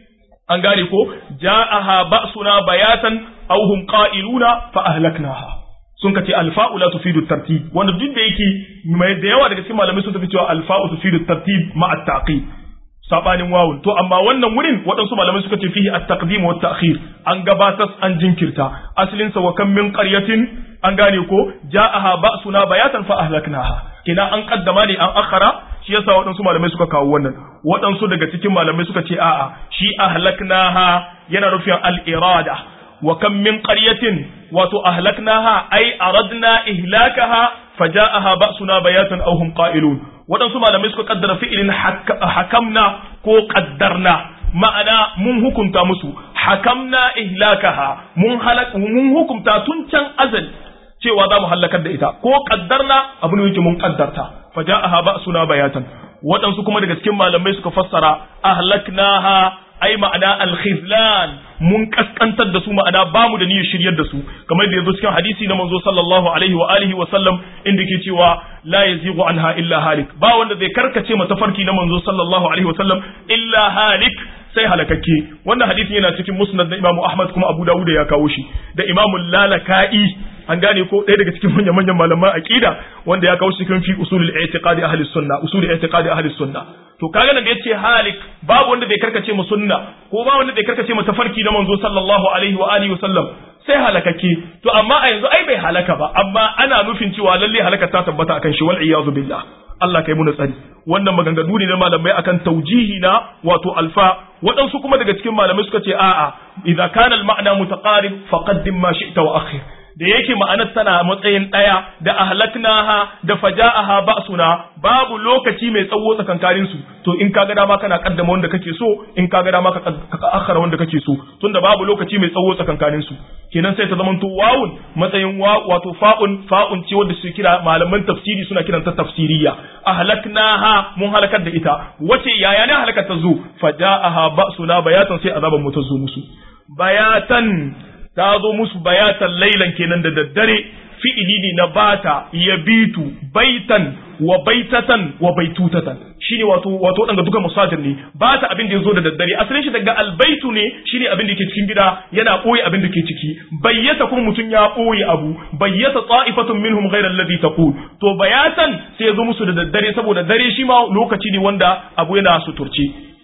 an gane ko ja'aha ba'suna bayatan aw hum qa'iluna fa ahlaknaha sun kace alfa'u la tufidu tartib wanda duk da yake mai da yawa daga cikin malamai sun tafi cewa alfa'u tufidu tartib ma at-taqib sabanin wawun to amma wannan wurin waɗansu malamai suka ce fihi at-taqdim wa at-ta'khir an gabatar an jinkirta asalin sa wa kam min qaryatin an gane ko ja'aha ba'suna bayatan fa ahlaknaha kina an kaddama ne an akhara shi yasa waɗansu malamai suka kawo wannan waɗansu daga cikin malamai suka ce a'a shi ahlaknaha yana nufin al-irada wa kam min qaryatin wato ahlaknaha ai aradna ihlakaha faja'aha ba'suna bayatan aw hum qa'ilun waɗansu malamai suka kaddara fi'ilin hakamna ko qaddarna ma'ana mun hukunta musu hakamna ihlakaha mun halak mun hukunta tun can azali cewa za mu halakar da ita ko qaddarna abu ne yake mun qaddarta faja'aha ba'suna bayatan waɗansu kuma daga cikin malamai suka fassara ahlaknaha ai ma'ana alkhizlan mun kaskantar da su ma'ana ba mu da niyyar shiryar da su kamar da yazo cikin hadisi na manzo sallallahu alaihi wa alihi wa sallam inda ke cewa la yazighu anha illa halik ba wanda zai karkace mata farki na manzo sallallahu alaihi wa sallam illa halik sai halakakke wannan hadisin yana cikin musnad na Imam Ahmad kuma Abu Dawud ya kawo shi da Imam Lalaka'i an gane ko ɗaya daga cikin manyan manyan malaman aqida wanda ya kawo shi cikin fi usulul i'tiqadi ahli sunna usulul i'tiqadi ahli sunna to kaga nan da yace halik babu wanda bai karkace mu sunna ko ba wanda bai karkace mu tafarki na manzo sallallahu alaihi wa alihi wa sallam sai halakake to amma a yanzu ai bai halaka ba amma ana nufin cewa lalle halaka ta tabbata akan shi wal iyazu billah Allah kai muna tsari wannan maganganu ne na malamai akan taujihi na wato alfa waɗansu kuma daga cikin malamai suka ce a'a idza kana al ma'na mutaqarib faqaddim ma shi'ta wa akhir da yake ma'anar tana matsayin ɗaya da ahlaknaha da faja'aha ba'suna babu lokaci mai tsawo tsakankanin su to in ka ga dama kana kaddama wanda kake so in ka ga dama ka akhara wanda kake so tunda babu lokaci mai tsawo tsakankanin su kenan sai ta zamanto wawun matsayin wa wato fa'un fa'un ce wanda su kira malaman tafsiri suna kiranta tafsiriya ahlaknaha mun halakar da ita wace yaya ne halakar ta zo faja'aha ba'suna bayatan sai azaban mu ta zo musu bayatan ta zo musu bayatan lailan kenan da daddare fi'ili ne na bata ya bitu baitan wa baitatan wa baitutatan shine wato wato wadanda duka musajir ne bata abin da yazo da daddare asalin shi daga albaitu ne shine abin da ke cikin gida yana boye abin da ke ciki bayyata kuma mutun ya boye abu bayyata ta'ifatun minhum ghayra alladhi taqul to bayatan sai yazo musu da daddare saboda dare shi ma lokaci ne wanda abu yana suturce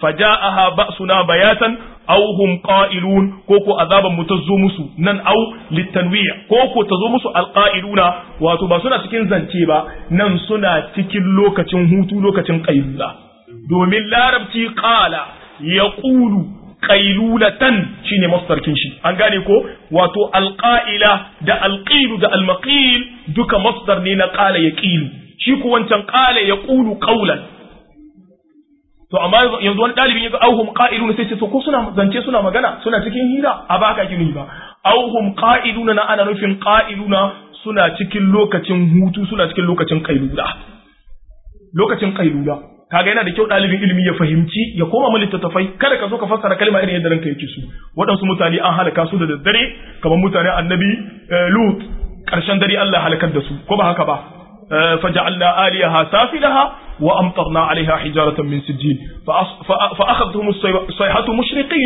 faja'aha ba'suna bayatan aw hum qa'ilun ko ko azaban mu tazo musu nan aw litanwi' ko ko tazo musu alqa'iluna wato ba suna cikin zance ba nan suna cikin lokacin hutu lokacin qailula domin larabci qala yaqulu qailulatan shine masdarkin shi an gane ko wato alqa'ila da alqilu da almaqil duka masdar ne na qala yaqilu shi ko wancan qala yaqulu qawlan to amma yanzu wani dalibin yaga auhum qa'ilun sai ce to ko suna zance suna magana suna cikin hira a ba ka gini ba auhum qa'iluna na ana nufin qa'iluna suna cikin lokacin hutu suna cikin lokacin qailula lokacin qailula kaga yana da kyau ɗalibin ilimi ya fahimci ya koma mu littattafai kada ka zo ka fassara kalma irin yadda ranka yake su waɗansu mutane an halaka su da daddare kamar mutane annabi lut ƙarshen dare Allah ya halakar da su ko ba haka ba فجعلنا آليها سافلها وأمطرنا عليها حجارة من سجيل فأخذتهم الصيحة مشرقين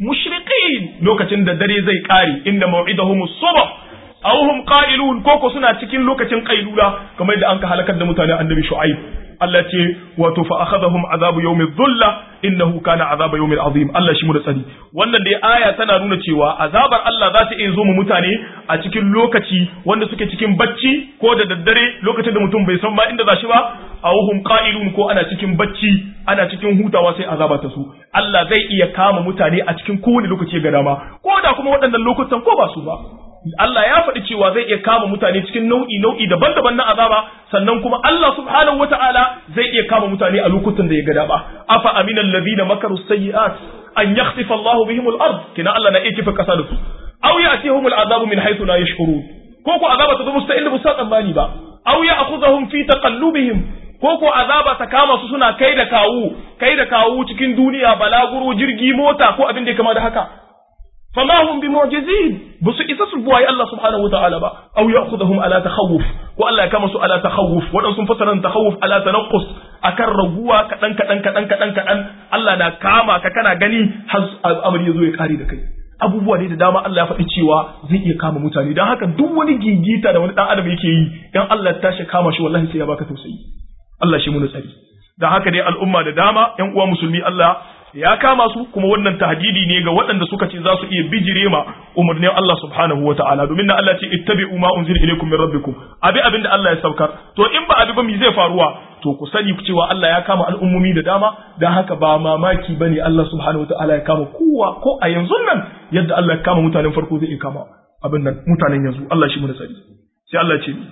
مشرقين لوكة دري زي كاري إن موعدهم الصبح أو هم قائلون كوكو سنة تكين لوكة قيلولة كما إذا أنك هلكت دمتاني النبي شعيب Allah ce wato fa akhadhahum azabu yawmi dhulla innahu kana azaba yawmin azim Allah shi mu da tsari wannan dai aya tana nuna cewa azabar Allah za ta iya zo mu mutane a cikin lokaci wanda suke cikin bacci ko da daddare lokacin da mutum bai san ma inda za shi ba aw hum qa'ilun ko ana cikin bacci ana cikin hutawa sai azaba ta su Allah zai iya kama mutane a cikin kowane lokaci ga dama ko da kuma waɗannan lokutan ko ba su ba Allah ya faɗi cewa zai iya kama mutane cikin nau'i nau'i daban-daban na azaba sannan kuma Allah subhanahu wata'ala zai iya kama mutane a lokutan da ya ga dama afa aminal ladina makaru sayyi'at an yakhsifa Allah bihim al-ard kina Allah na iya kifa kasa da su aw ya'tihum al-azabu min haythu la yashkurun ko ko azaba ta zo musu ta inda musu tsammani ba aw ya'khudhuhum fi taqallubihim ko ko azaba ta kama su suna kai da kawu kai da kawu cikin duniya balaguro jirgi mota ko abin da ya kama da haka فما هم بمعجزين بس إذا بواي الله سبحانه وتعالى با أو يأخذهم على تخوف وألا كما على تخوف وأن سنفسر تخوف على تنقص akan raguwa kaɗan kaɗan kaɗan kaɗan kaɗan Allah na kama ka kana gani har amari ya zo ya kare da kai abubuwa ne da dama Allah ya faɗi cewa zai iya kama mutane don haka duk wani gigita da wani ɗan adam yake yi dan Allah ta shi kama shi wallahi sai ya baka tausayi Allah shi mu tsari don haka dai al'umma da dama ƴan uwa musulmi Allah ya kama su kuma wannan tahdidi ne ga waɗanda suka ce za su iya bijire ma umarnin Allah subhanahu wa ta'ala domin na Allah ce ittabi'u ma unzila ilaykum min rabbikum abi abin da Allah ya saukar to in ba abi ba mi zai faruwa to ku sani cewa Allah ya kama al'ummomi da dama dan haka ba mamaki bane Allah subhanahu wa ta'ala ya kama kowa ko a yanzu nan yadda Allah ya kama mutanen farko zai iya kama abin nan mutanen yanzu Allah shi mu da sani sai Allah ce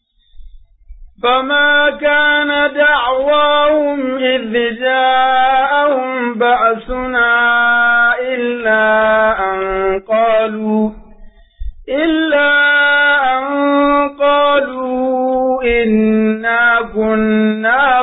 فما كان دعواهم إذ جاءهم بأسنا إلا أن قالوا إلا أن قالوا إنا كنا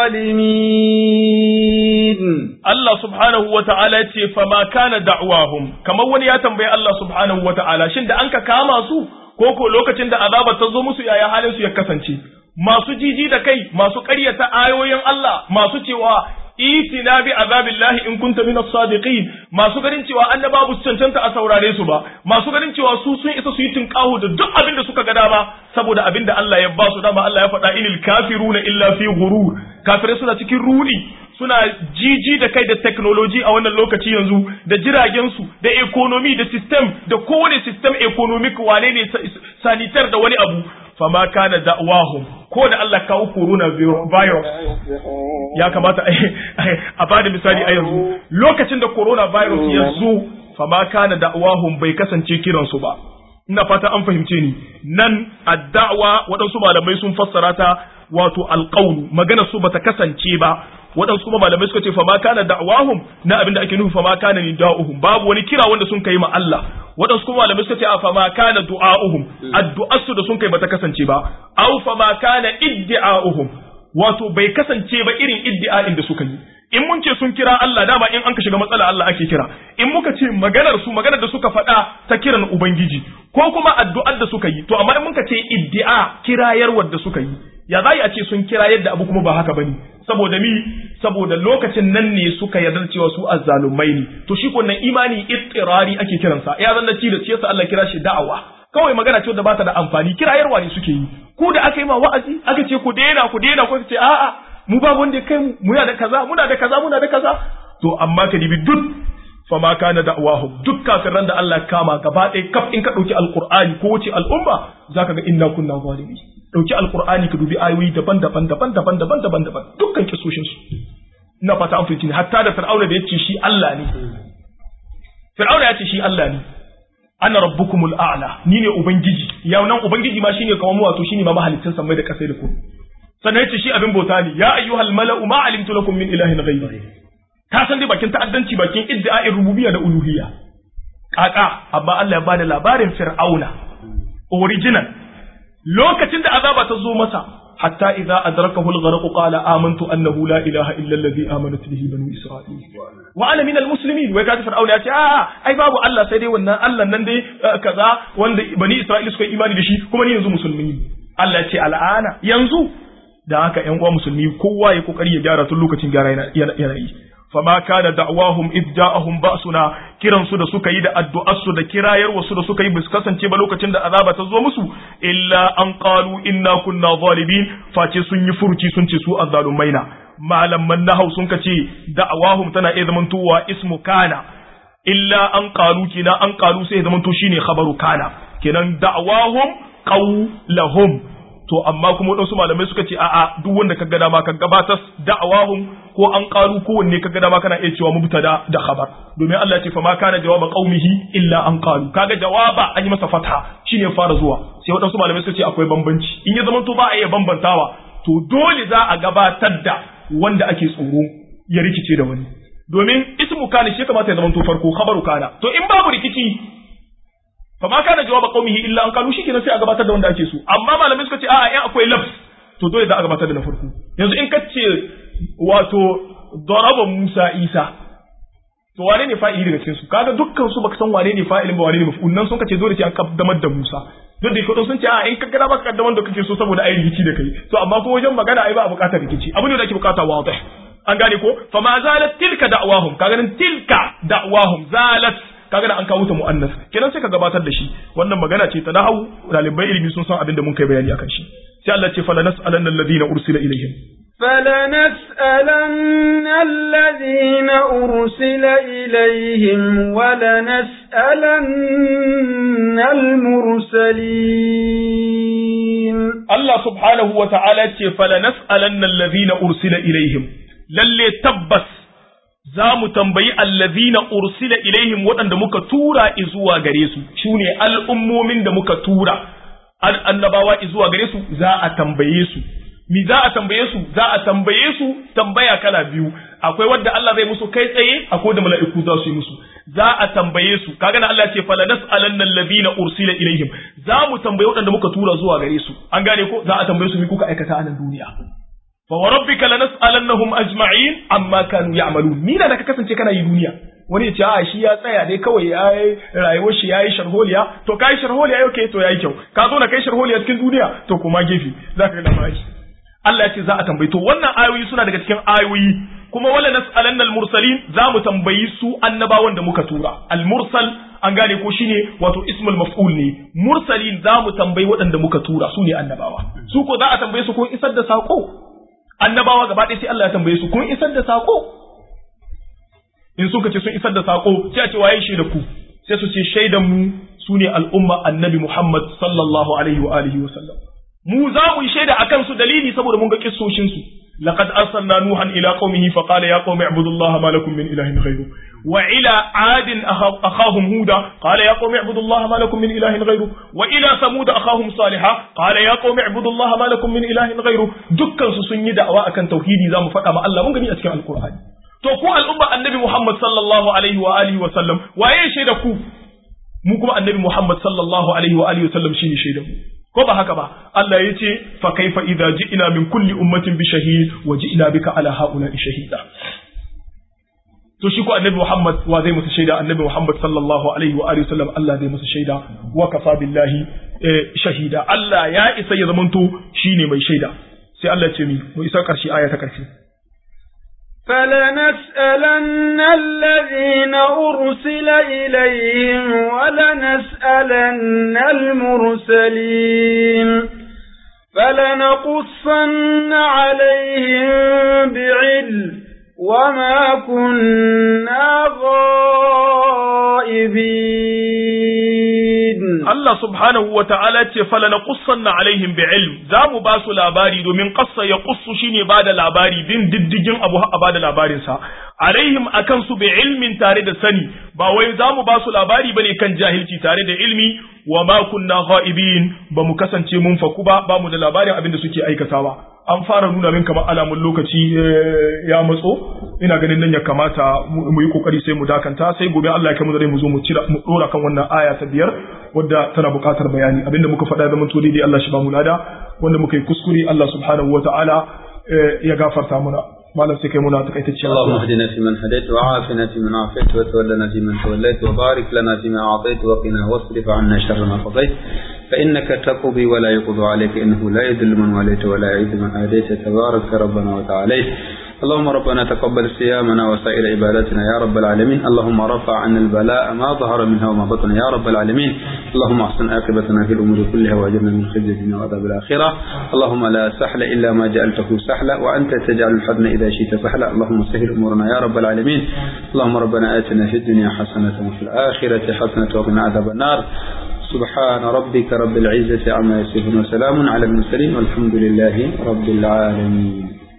ظالمين Allah subhanahu wa ta'ala ce fama kana da'wahum kamar wani ya tambayi Allah subhanahu wa ta'ala shin da an ka kama su ko ko lokacin da azaba ta zo musu yaya halin su ya kasance masu jiji da kai masu ƙaryata ayoyin Allah masu cewa itina bi azabillahi in kunta min as-sadiqin masu ganin cewa annaba bu cancanta a saurare su ba masu ganin cewa su sun isa su yi tinkahu da duk abin da suka ga dama saboda abin da Allah ya ba su dama Allah ya faɗa inil kafiruna illa fi ghurur kafirai suna cikin rudi suna jiji da kai da technology a wannan lokaci yanzu da jiragen su da economy da system da kowane system economic wane ne sanitar da wani abu fama kana da'wahum ko da Allah kawo corona virus ya kamata a bada misali a yanzu lokacin da corona virus ya zo fama kana da'wahum bai kasance kiransu ba ina fata an fahimce ni nan addawa waɗansu malamai sun fassara ta wato alƙaunu magana su bata kasance ba waɗansu kuma malamai suka ce fama kana da'wahum na abin da ake nufi fama kana ni da'uhum babu wani kira wanda sun kai ma Allah waɗansu kuma malamai suka ce a fama kana du'a'uhum addu'arsu da sun kai bata kasance ba aw fama kana iddi'a'uhum wato bai kasance ba irin iddi'a'in da suka yi in mun ce sun kira Allah dama in an ka shiga matsala Allah ake kira in muka ce maganar su maganar da suka faɗa ta kiran ubangiji ko kuma addu'ar da suka yi to amma in muka ce iddi'a kirayarwar da suka yi ya za a ce sun kira yadda abu kuma ba haka bane saboda mi saboda lokacin nan ne suka yarda cewa su azzalumai ne to shi ko nan imani ittirari ake kiransa ya zanna ci da ciyarsa Allah kira shi da'awa kawai magana ce da ba ta da amfani kirayarwa ne suke yi ku da aka yi ma wa'azi aka ce ku daina ku daina ku ce a'a mu ba wanda ya kai mu muna da kaza muna da kaza muna da kaza to amma ka dibi duk fama kana da'wahum duk kafiran da Allah kama gaba ɗaya kaf in ka ɗauki alqur'ani ko wace al'umma zaka ga inna kunna zalimi ɗauki alqur'ani ka dubi ayoyi daban-daban daban-daban daban-daban daban dukkan kisoshin su ina fata an fahimci hatta da fir'auna da yace shi Allah ne fir'auna yace shi Allah ne ana rabbukumul a'la ni ne ubangiji ya nan ubangiji ma shine kamar mu wato shine ma mahalicin samai da kasai da ku sannan yace shi abin bauta ne ya ayyuhal mala'u ma alimtu lakum min ilahin ghayri ka san dai bakin ta'addanci bakin iddia'in rububiyya da uluhiyya kaka amma Allah ya bada labarin fir'auna original lokacin da azaba ta zo masa hatta idza adrakahu al-gharq qala amantu annahu la ilaha illa alladhi amanat bihi banu isra'il wa ana min al-muslimin wai kaji fir'auna ya ce a ai babu Allah sai dai wannan Allah nan dai kaza wanda bani isra'il suka yi imani da shi kuma ni yanzu musulmi Allah ya ce al'ana yanzu da haka ƴan uwa musulmi kowa ya kokari ya gyara tun lokacin gyara yana yi fama kana da'wahum id ja'ahum ba'suna kiran su da suka yi da addu'ar su da kirayar wasu da suka yi bisu kasance ba lokacin da azaba ta zo musu illa an qalu inna kunna zalimin face sun yi furuci sun ce su azzalumaina malaman nahau sun kace da'wahum tana iya zamantowa ismu kana illa an qalu kina an qalu sai zamanto shine khabaru kana kenan da'wahum qawlahum to amma kuma wadansu malamai suka ce a'a duk wanda ka ga dama ka gabatar da'awahum ko an qalu ko wanne ka ga dama kana iya cewa mubtada da khabar domin Allah ya ce fa ma kana jawaba qaumihi illa an qalu kaga jawaba an yi masa fatha shine ya fara zuwa sai wadansu malamai suka ce akwai bambanci in ya zama to ba a iya bambantawa to dole za a gabatar da wanda ake tsoro ya rikice da wani domin ismu kana shi kamata ya zama to farko khabaru kana to in babu rikici fama kana jawaba qaumihi illa an qalu shikenan sai a gabatar da wanda ake so amma malamai suka ce a'a in akwai lafs to dole za a gabatar da na farko yanzu in kace wato daraba Musa Isa to wane ne fa'ili daga cikin su kaga dukkan su baka san wane ne fa'ilin ba wane ne maf'ul nan sun kace dole sai an kaddamar da Musa duk da kodon sun ce a in ka gada baka kaddamar da kake so saboda ai rikici da kai to amma ko wajen magana ai ba a bukatar rikici abin da ake bukata wadih an gane ko fa ma zalat tilka da'wahum kaga nan tilka da'wahum zalat kaga da an kawo ta mu'annas kenan sai ka gabatar da shi wannan magana ce ta nahawu dalibai ilimi sun san abin da mun kai bayani akan shi sai Allah ce fala nas'alanna alladhina ursila ilaihim فلنسألن الذين أرسل إليهم ولنسألن المرسلين الله سبحانه وتعالى فلنسألن الذين أرسل إليهم للي تبس za mu tambayi allazina ursila ilaihim waɗanda muka tura izuwa gare su shine al'ummomin da muka tura annabawa izuwa gare su za a tambaye su mi za a tambaye su za a tambaye su tambaya kala biyu akwai wadda Allah zai musu kai tsaye akwai da mala'iku za su yi musu za a tambaye su kaga na Allah ce fala nas'alanna allazina ursila ilaihim za mu tambaye waɗanda muka tura zuwa gare su an gane ko za a tambaye su mi kuka aikata a nan duniya fa wa rabbika lanas'alannahum ajma'in amma kanu ya'malun ni da ka kasance kana yi duniya wani ya ce a shi ya tsaya dai kawai ya yi rayuwar shi ya yi sharholiya to kai sharholiya yau ke to yayi kyau ka zo na kai sharholiya cikin duniya to kuma gefe za ka ga labari Allah ya ce za a tambayi to wannan ayoyi suna daga cikin ayoyi kuma wala nas'alanna al-mursalin za mu tambayi su annabawan da muka tura al-mursal an gane ko shine wato ismul maf'ul ne mursalin za mu tambayi waɗanda muka tura su ne annabawa su ko za a tambaye su ko isar da sako annabawa gaba ɗaya sai Allah ya tambaye su kun isar da sako in suka ce sun isar da sako sai a ce waye shaida ku sai su ce shaidan mu sune al'umma annabi Muhammad sallallahu alaihi wa alihi wa sallam mu za mu yi shaida akan su dalili saboda mun ga kissoshin su laqad arsalna nuhan ila qaumihi fa qala ya qaumi ibudullaha ma lakum min ilahin ghayru wa ila adin akhahum huda qala ya qaumi ibudullaha ma lakum min ilahin ghayru wa ila samud akhahum salihah qala ya qaumi ibudullaha ma lakum min ilahin ghayru dukkan su sun yi da'awa akan tauhidi za mu faɗa ma Allah mun gani a cikin alqur'ani to ku al'umma annabi Muhammad sallallahu alaihi wa alihi wa sallam waye shaida ku mu kuma annabi Muhammad sallallahu alaihi wa alihi wa sallam shine shaidan mu ko ba haka ba Allah ya ce fa kaifa idza ji'na min kulli ummatin bi shahid wa ji'na bika ala haula'i shahida to shi ko annabi Muhammad wa zai musu shaida annabi Muhammad sallallahu alaihi wa alihi wasallam Allah zai musu shaida wa kafa billahi shahida Allah ya isa ya zamanto shine mai shaida sai Allah ya ce mi mu isa karshe aya ta karshe فلنسألن الذين أرسل إليهم ولنسألن المرسلين فلنقصن عليهم بعلم وما كنا غائبين Allah subhanahu wa ta'ala ce fala na qussanna alaihim bi ilm za mu ba su labari domin qassa ya qussu shine ba da labari bin diddigin abu a ba da labarin sa alaihim akan su bi ilmin tare da sani ba wai za mu ba su labari bane kan jahilci tare da ilmi wa ma kunna ghaibin ba mu kasance mun faku ba ba mu da labarin abin da suke aikatawa an fara nuna min kamar alamun lokaci ya matso ina ganin nan ya kamata mu yi kokari sai mu dakanta sai gobe Allah ya kai mu da mu zo mu cira mu dora kan wannan aya ta biyar wadda tana buƙatar bayani abinda muka faɗa da mun to daidai Allah shi ba mu lada wanda muka yi kuskure Allah subhanahu wataala ya gafarta muna malam sai kai muna takaitacciya اللهم اهدنا فيمن هديت وعافنا فيمن عافيت وتولنا فيمن توليت وبارك لنا فيما أعطيت وقنا واصرف عنا شر ما قضيت فإنك تقضي ولا يقضى عليك إنه لا يذل من وليت ولا يعز من آديت تبارك ربنا وتعاليت اللهم ربنا تقبل صيامنا وسائر عباداتنا يا رب العالمين اللهم رفع عنا البلاء ما ظهر منها وما بطن يا رب العالمين اللهم احسن عاقبتنا في الامور كلها واجرنا من خزي الدنيا وعذاب الاخره اللهم لا سهل الا ما جعلته سهلا وانت تجعل الحزن اذا شئت سهلا اللهم سهل امورنا يا رب العالمين اللهم ربنا اتنا في الدنيا حسنه وفي الاخره حسنه وقنا عذاب النار سبحان ربك رب العزه عما يصفون وسلام على المرسلين والحمد لله رب العالمين